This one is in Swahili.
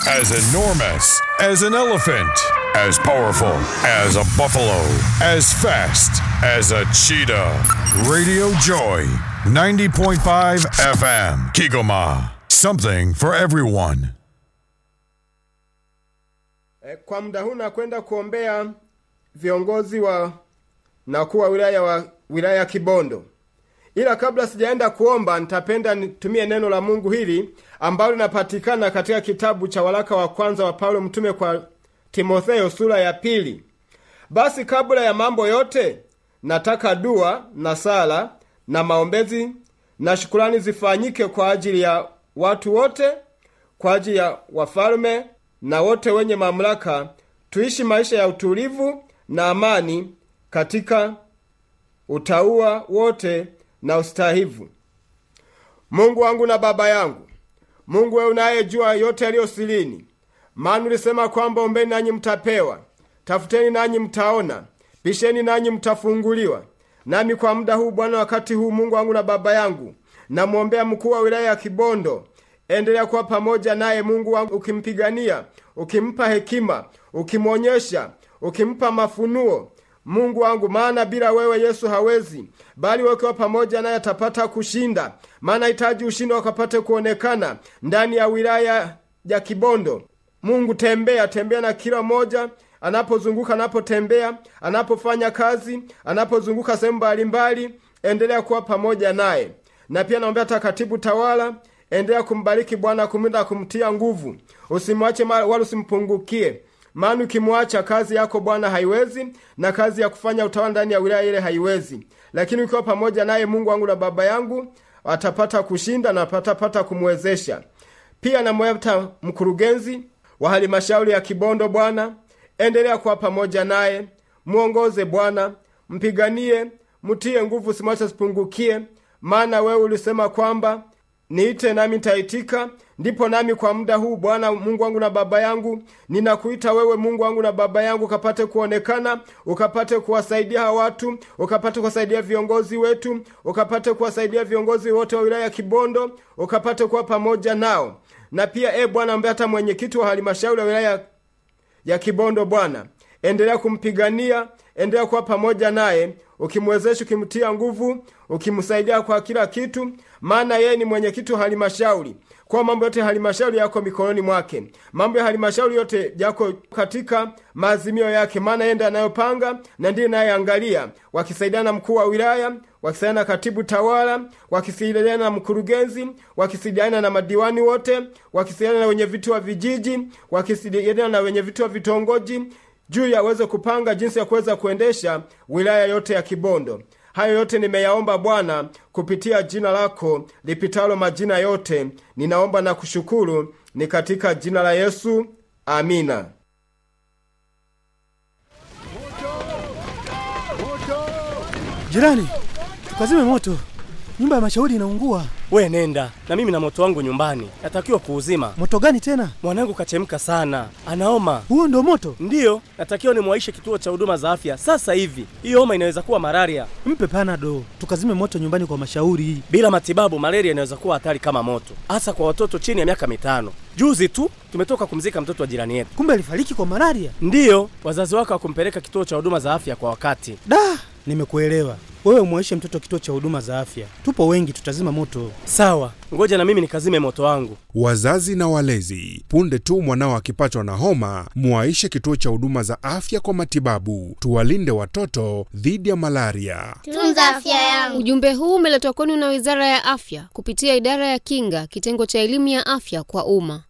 as enormous as an elephant, as powerful as a buffalo, as fast as a cheetah. Radio Joy, 90.5 FM, Kigoma. Something for everyone. E, kwa muda huu nakwenda kuombea viongozi wa na wakuu wa wilaya wa wilaya ya Kibondo. Ila kabla sijaenda kuomba, nitapenda nitumie neno la Mungu hili ambalo linapatikana katika kitabu cha waraka wa kwanza wa Paulo mtume kwa Timotheo sura ya pili. Basi kabla ya mambo yote, nataka dua na sala na maombezi na shukurani zifanyike kwa ajili ya watu wote, kwa ajili ya wafalme na wote wenye mamlaka, tuishi maisha ya utulivu na amani katika utauwa wote na ustahivu. Mungu wangu na Baba yangu, Mungu wewe unayejua yote yaliyo sirini, maana ulisema kwamba ombeni nanyi mtapewa, tafuteni nanyi mtaona, bisheni nanyi mtafunguliwa. Nami kwa muda huu Bwana, wakati huu, Mungu wangu na Baba yangu, namwombea mkuu wa wilaya ya Kibondo. Endelea kuwa pamoja naye Mungu wangu, ukimpigania, ukimpa hekima, ukimwonyesha, ukimpa mafunuo Mungu wangu, maana bila wewe Yesu hawezi, bali wewe ukiwa pamoja naye atapata kushinda. Maana hitaji ushindi wakapate kuonekana ndani ya wilaya ya Kibondo. Mungu, tembea tembea na kila mmoja anapozunguka, anapotembea, anapofanya kazi, anapozunguka sehemu mbalimbali, endelea kuwa pamoja naye. Na pia naombea takatibu tawala, endelea kumbariki Bwana, kumlinda, kumtia nguvu, usimwache wala usimpungukie maana ukimwacha kazi yako Bwana haiwezi, na kazi ya kufanya utawala ndani ya wilaya ile haiwezi. Lakini ukiwa pamoja naye, Mungu wangu na Baba yangu, atapata kushinda na atapata kumwezesha. Pia namweta mkurugenzi wa halmashauri ya Kibondo, Bwana endelea kuwa pamoja naye, mwongoze Bwana, mpiganie, mtie nguvu, simwache sipungukie, maana wewe ulisema kwamba niite nami nitaitika. Ndipo nami kwa muda huu Bwana Mungu wangu na Baba yangu, ninakuita wewe Mungu wangu na Baba yangu, ukapate kuonekana, ukapate kuwasaidia hawa watu, ukapate kuwasaidia viongozi wetu, ukapate kuwasaidia viongozi wote wa wilaya ya Kibondo, ukapate kuwa pamoja nao. Na pia e Bwana, ambaye hata mwenyekiti wa halmashauri ya wilaya ya Kibondo, Bwana endelea kumpigania, endelea kuwa pamoja naye, ukimwezesha, ukimtia nguvu, ukimsaidia kwa kila kitu, maana yeye ni mwenyekiti wa halmashauri. Kwa mambo yote halmashauri yako mikononi mwake, mambo ya halmashauri yote yako katika maazimio yake, maana yeye ndiye anayopanga na ndiye anayeangalia, wakisaidiana na mkuu wa wilaya, wakisaidiana na katibu tawala, wakisaidiana na mkurugenzi, wakisaidiana na madiwani wote, wakisaidiana na wenye viti wa vijiji, wakisaidiana na wenye viti wa vitongoji juu ya aweze kupanga jinsi ya kuweza kuendesha wilaya yote ya Kibondo. Hayo yote nimeyaomba Bwana kupitia jina lako lipitalo majina yote, ninaomba na kushukuru, ni katika jina la Yesu, amina. Jirani, tukazime moto, nyumba ya mashauri inaungua. We nenda na mimi na moto wangu nyumbani, natakiwa kuuzima. Moto gani tena? Mwanangu kachemka sana, anaoma. Huo ndo moto? Ndiyo, natakiwa nimwaishe kituo cha huduma za afya sasa hivi. Hiyo homa inaweza kuwa malaria. Mpe panado, tukazime moto nyumbani kwa mashauri. Bila matibabu, malaria inaweza kuwa hatari kama moto, hasa kwa watoto chini ya miaka mitano. Juzi tu tumetoka kumzika mtoto wa jirani yetu. Kumbe alifariki kwa malaria? Ndiyo, wazazi wake hawakumpeleka kituo cha huduma za afya kwa wakati. Da, nimekuelewa. Wewe umwaishe mtoto kituo cha huduma za afya, tupo wengi, tutazima moto. Sawa, ngoja na mimi nikazime moto wangu. Wazazi na walezi, punde tu mwanao akipatwa na homa, mwaishe kituo cha huduma za afya kwa matibabu. Tuwalinde watoto dhidi ya malaria. Tunza afya yangu. Ujumbe huu umeletwa kwenu na Wizara ya Afya kupitia Idara ya Kinga, kitengo cha elimu ya afya kwa umma.